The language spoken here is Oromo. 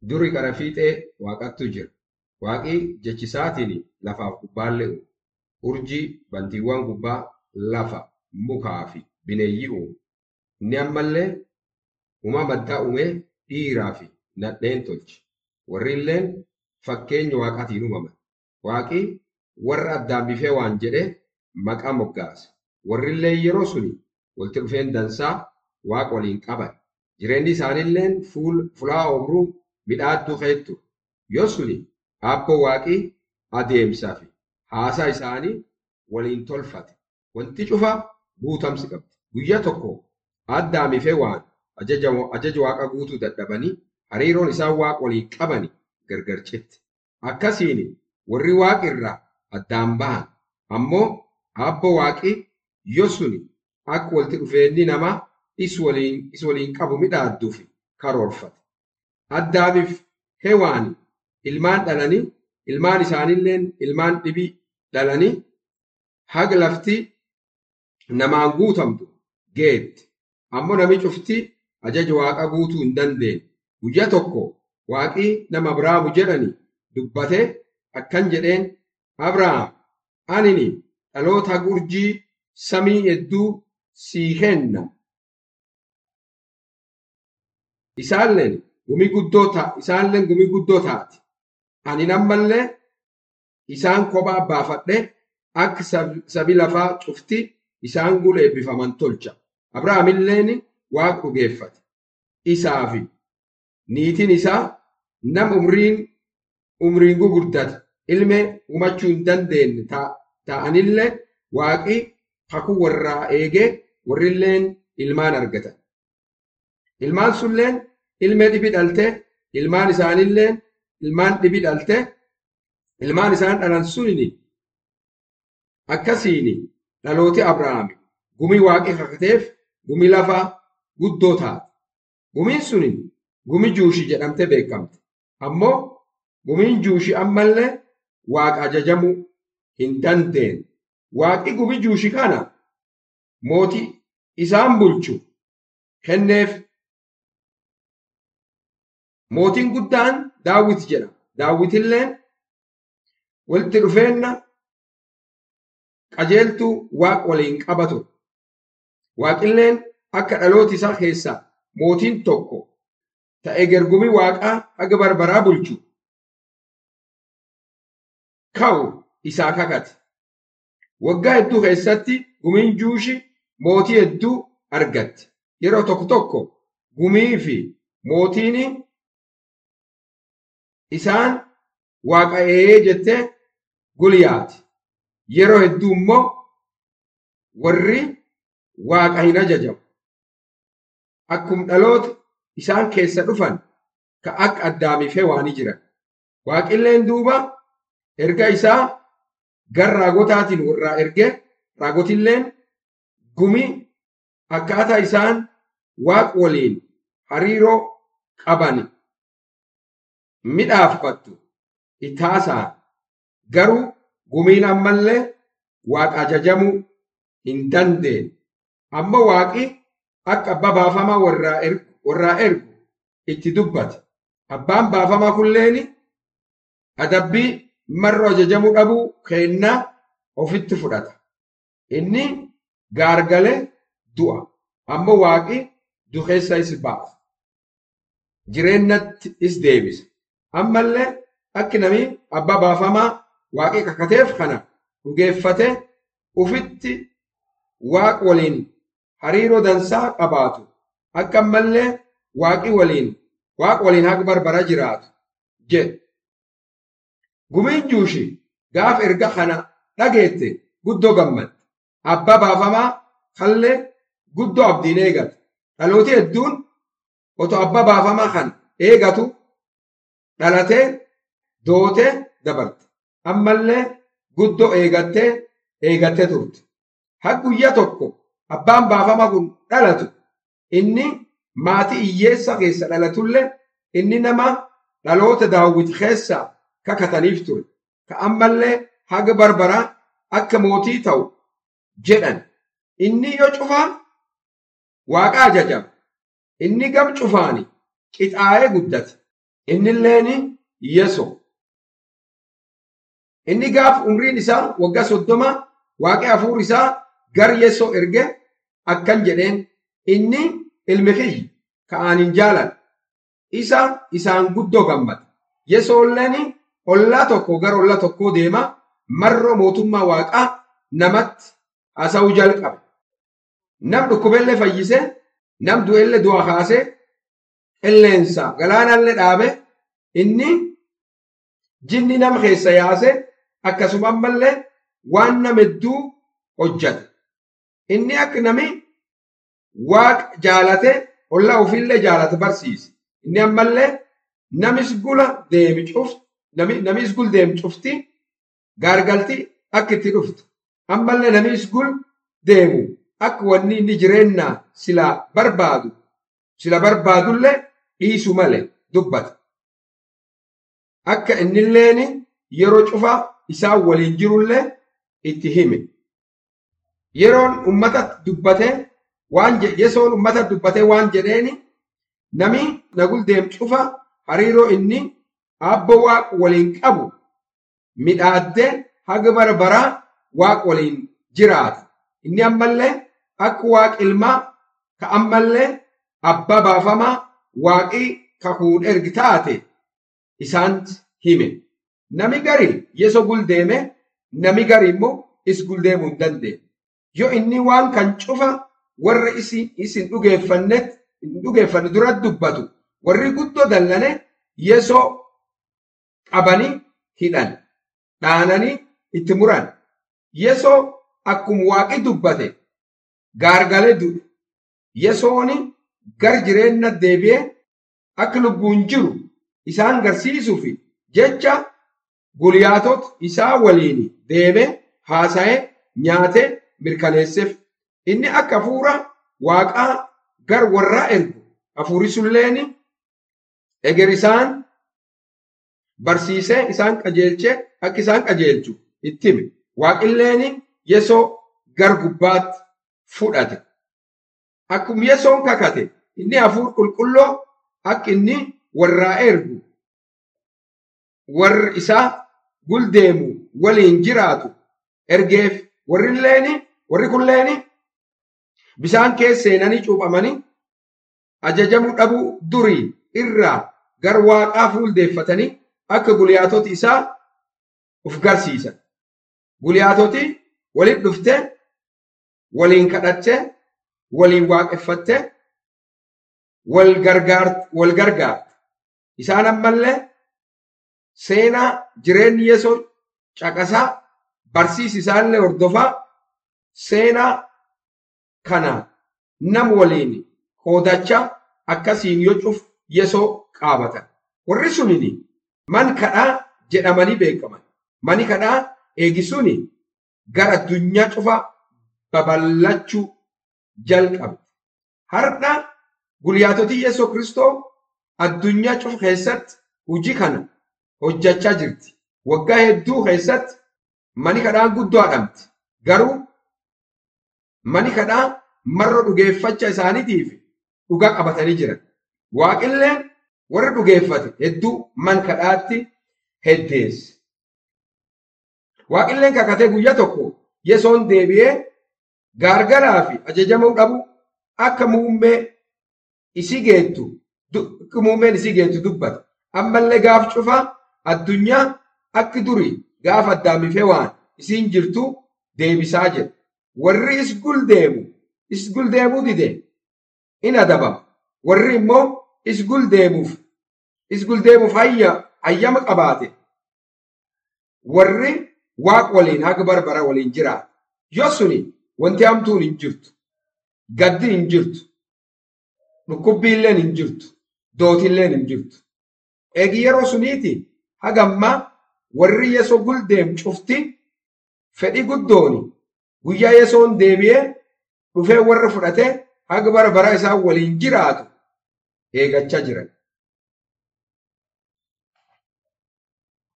Duri qara fiixee waaqattu jira. Waaqii jechisaatiin lafaaf gubbaallee uume. Urjii, bantiiwwan gubbaa, lafa, mukaa fi bineeyyii uume. Inni ammallee uumama addaa uumee dhiiraa fi nadheen tolche. Warri illeen fakkeenya waaqaatiin uumaman. Waaqii warra addaan bifee waan jedhee maqaa moggaase. Warri illee yeroo suni walitti dhufeen dansaa waaqa waliin qaban. Jireenyi isaaniilleen fulaa oomruu midhaadduu keettu. Yoo suni aabboo waaqii adeemsaa fi haasaa isaanii waliin tolfate. Wanti cufa guutamsi qabdi. Guyyaa tokko addaan bifee waan ajaja waaqa guutuu dadhabanii hariiroon isaan waaqa waliin qabani gargar citte. Akkasiin warri waaqa irraa addaan bahan ammoo aabboo waaqii yoo suni akka walitti dhufeenyi namaa is waliin is waliin qabu midhaadduuf karoorfate. Addaamiif hewaani ilmaan dhalanii ilmaan isaaniilleen ilmaan dhibii dhalanii haga lafti namaan guutamtu geetti. Ammoo nami cufti ajaja waaqa guutuu hin dandeenye. Guyyaa tokko waaqii nama Abrahaamu jedhani dubbatee akkan jedheen Abrahaam anini dhaloota urjii samii hedduu sii kenna. Isaanleen gumii guddoo ta'a isaanleen gumii guddoo taati. Ani nammallee isaan kophaa baafadhe akka sabi lafaa cufti isaan gula eebbifaman tolcha. Abrahaamilleen waaqa dhugeeffate. Isaa fi niitiin isaa nama umriin umriin gugurdate ilmee uumachuu hin dandeenye ta'anillee waaqii kakuu warraa eegee warrilleen ilmaan argatan. Ilmaan sunilleen ilmee dhibi dhaltee ilmaan isaanilleen ilmaan dhibi dhaltee ilmaan isaan dhalan sunini akkasiin dhalooti Abrahaami gumii waaqii kakateef gumii lafaa guddoo taate. Gumiin suni gumii juushii jedhamtee beekamte. Ammoo gumiin juushii ammallee waaqa ajajamuu hin dandeenye. Waaqi gumii juushii kana mootii isaan bulchu kenneef. Mootiin guddaan daawwit jedhama. Daawwitilleen walitti dhufeenna qajeeltuu waaqa waliin qabatu. Waaqilleen akka dhaloota isaa keessaa mootiin tokko ta'e gergumii waaqaa haga barbaraa bulchu ka'u isaa kakate. Waggaa hedduu keessatti gumiin juushi mootii hedduu argatte. Yeroo tokko tokko gumii fi mootiin isaan waaqa ee jettee gulyaati. Yeroo hedduu immoo warri waaqa hin ajajamu. Akkuma dhaloota isaan keessa dhufan ka akka addaamiif hewaanii jiran. Waaqilleen duuba erga isaa gara raagotaatiin warraa ergee raagotilleen gumii akkaataa isaan waaqa waliin hariiroo qaban midhaaffattu itaasaa garuu gumiin ammallee waaqa ajajamuu hin dandeenye. Amma waaqi akka abbaa baafamaa warraa ergu itti dubbate. Abbaan baafamaa kulleeni adabbii marroo ajajamuu dhabuu kennaa ofitti fudhata. Inni gaargalee du'a. Amma waaqi dukeessa is baasa. Jireennatti is deebisa. Ammallee akki nami abbaa baafamaa waaqii kakateef kana dhugeeffate ufitti waaq waliin hariiroo dansaa qabaatu. Akka ammallee waaqii waliin waaq waliin haga barbara jiraatu jedhe. Gumiin juushi gaaf erga kana dhageette guddoo gammadde. Abbaa baafamaa kallee guddoo abdiin eegate. Dhalooti hedduun otoo abbaa baafamaa kan eegatu dhalatee dootee dabarte. Ammallee guddoo eegattee eegattee turte. Har guyyaa tokko abbaan baafamaa kun dhalatu inni maatii hiyyeessa keessa dhalatullee inni nama dhaloota daawwiti keessaa kakataniif ture. Ka ammallee haga barbaraa akka mootii ta'u jedhan. Inni yoo cufaa waaqa ajajama. Inni gam cufaani qixaa'ee guddate. innilleen yeso inni gaaf umriin isaa waggaa soddoma waaqee hafuur isaa gar yeso erge akkan jedheen inni ilmi kiyyi ka'aanin jaalan isa isaan guddoo gammada yesoolleen ollaa tokko gar ollaa tokkoo deema marroo mootummaa waaqaa namatti haasa'uu jalqabe nam dhukkubellee fayyise nam du'ellee du'a kaase qilleensa galaanallee dhaabe inni jinni nam keessa yaase akkasuma ammallee waan nam hedduu hojjate inni akka nami waaqa jaalate ollaa ofiillee jaalate barsiise inni ammallee namis gula deemi cufti namis gul deemi cufti gaargalti akka itti dhuftu ammallee namis gul deemu akka wanni inni jireenya sila barbaadu sila barbaadullee dhiisu malee dubbata. Akka innilleen yeroo cufa isaan waliin jirullee itti hime. Yeroon ummata dubbate waan yesoon ummata dubbate waan jedheeni nami nagul deem cufa hariiroo inni abbo waaq waliin qabu midhaaddee haga bara baraa waaq waliin jiraata. Inni ammallee akka waaq ilmaa ka ammallee abbaa baafamaa waaqii kakuun ergi taate isaanti hime. Nami gari yeso guldeeme nami gari immoo is guldeemuu hin dandeenye. Yoo inni waan kan cufa warra isin dhugeeffannet hin dhugeeffanne dura dubbatu warri guddoo dallane yesoo qabanii hidhan dhaananii itti muran. Yesoo akkuma waaqi dubbate gaargalee du'e. Yesooni gar jireenya deebi'ee akka lubbuun jiru isaan garsiisuuf jecha guliyaatot isaa waliin deeme haasa'ee nyaatee mirkaneesseef. Inni akka hafuura waaqaa gar warraa ergu hafuuri sulleen eger isaan barsiisee isaan qajeelchee akka isaan qajeelchu itti hime. Waaqilleen yesoo gar gubbaatti fudhate. Akkuma yesoon kakate inni hafuur qulqulloo akka inni warraa ergu warri isaa guldeemu waliin jiraatu ergeef warrilleen warri kunleen bisaan keessa seenanii cuuphamanii ajajamuu dhabuu durii irraa gar waaqaa fuuldeeffatanii akka guliyaatoti isaa uf garsiisan. Guliyaatoti waliin dhuftee waliin kadhattee waliin waaqeffattee wal gargaarte. Isaan ammallee seenaa jireenyi yesoo caqasaa barsiis isaallee hordofaa seenaa kana nam waliin hoodachaa akkasiin yoo cuf yesoo qaabatan. Warri sunini man kadhaa jedhamanii beekaman. Mani kadhaa eegisuuni gara addunyaa cufa babal'achuu jalqabe. Har'a gulyaatoti Yesuus Kiristoo addunyaa cufa keessatti hojii kana hojjechaa jirti. Waggaa hedduu keessatti mani kadhaa guddoo adhamti. Garuu mani kadhaa marra dhugeeffachaa isaaniitiif dhugaa qabatanii jiran. Waaqilleen warri dhugeeffate hedduu man kadhaatti heddeesse. Waaqilleen kakatee guyyaa tokko yesoon deebi'ee gaargaraa fi ajajamuu dhabu akka muummee isii geettu muummeen isii geettu dubbata. Ammallee gaaf cufa addunyaa akki durii gaaf addaamifee waan isiin jirtu deebisaa jira. Warri is guldeemu is guldeemuu dide in adabama. Warri immoo is guldeemuuf is guldeemuuf hayyama qabaate. Warri waaq waliin haga barbara waliin jiraata. Yoo suni wanti hamtuun hin jirtu. Gaddi hin jirtu. Dhukkubbiilleen hin jirtu. Dootilleen hin jirtu. Eegi yeroo suniiti hagammaa warri yesoo guldeem cufti fedhi guddooni guyyaa yesoon deebi'ee dhufee warra fudhatee haga bara bara isaa waliin jiraatu eegachaa jiran.